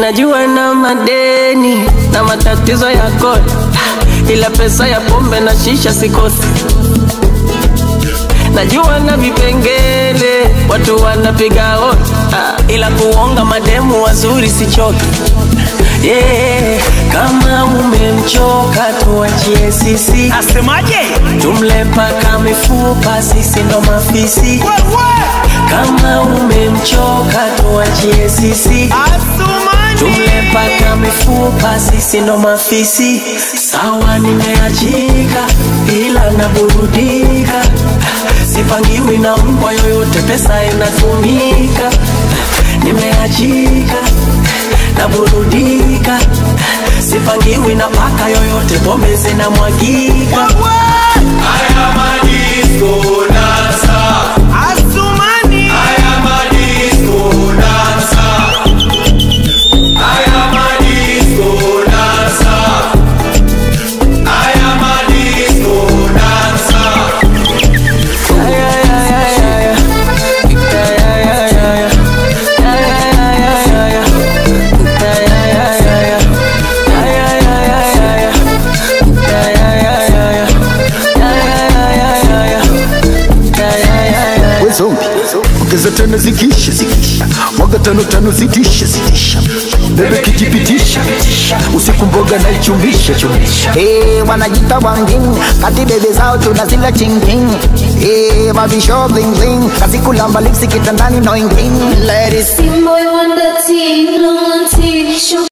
najua na madeni na matatizo ya kodi, ila pesa ya pombe na shisha sikosi. Najua na vipengele watu wanapiga hodi, ah, ila kuonga mademu wazuri sichoki. Yeah, kama umemchoka tuachie sisi, Asemaje? tumle paka mifupa, sisi ndo mafisi. Kama umemchoka tuachie sisi, Asumani. tumle paka mifupa, sisi ndo mafisi. Sawa, nimeachika ila naburudika, sipangiwi na mbwa yoyote, pesa inatumika. Nimeachika naburudika, sipangiwi na paka yoyote, pombe zinamwagika. Asumani. we zombi ongeza tano zikisha zikisha mwaga tano tano zitisha zitisha bebe kijipitisha usiku mboga na ichumbisha chumbisha Hey, wanajita wangin kati bebe zao tunazila chingking hey, mavisho bling bling kazi kulamba lipsi kitandani no inging ladies Team boy wonder teen, long on teen, show